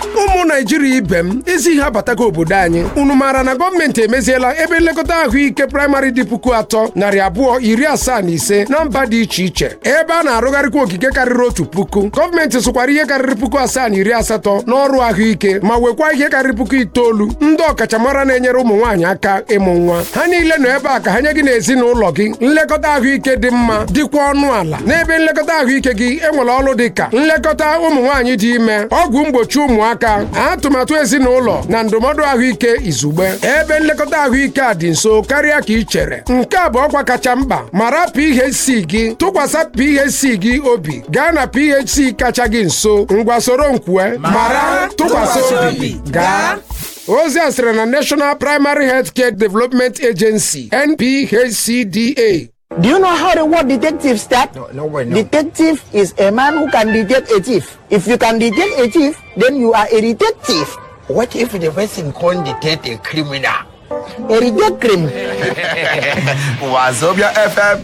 ụmụ naijiria ibe m ezi ihe abatago obodo anyị unu maara na gọọmenti emeziela ebe nlekọta ahụike praịmarị dị puku atọ narị abụọ iri asaa na ise na mba dị iche iche ebe a na-arụgharịkwa ogige karịrị otu puku gọọmenti sụkwara ihe karịrị puku asaa na iri asatọ n'ọrụ ahụike ma nwekwa ihe karịrị puku itoolu ndị ọkachamara na-enyere ụmụ nwaanyị aka ịmụ nwa ha niile nọ ebe a ka ha nye gị na ezinụlọ gị nlekọta ahụike dị mma dịkwa ọnụ ala n'ebe nlekọta ahụike gị enwere ọrụ dị ka nlekọta ụmụ nwaanyị dị ime ọgwụ mgbochi ụmụaka atụmatụ ezinụlọ na ndụmọdụ ahụike izugbe ebe nlekọta ahụike a dị nso karịa ka ị chere nke a bụ ọkwa kacha mkpa mara phc gị tụkwasị phc gị obi gaa na phc kacha gị nso ngwa soro nkwue mara tụkwasị obi gaa ozi a sịrị na national primary healthcare development agency nphcda Do you know how the word detective starts? No, no way, no. Detective is a man who can detect a thief. If you can detect a thief, then you are a detective. What if the person can't detect a criminal? A detective. Wazobia FM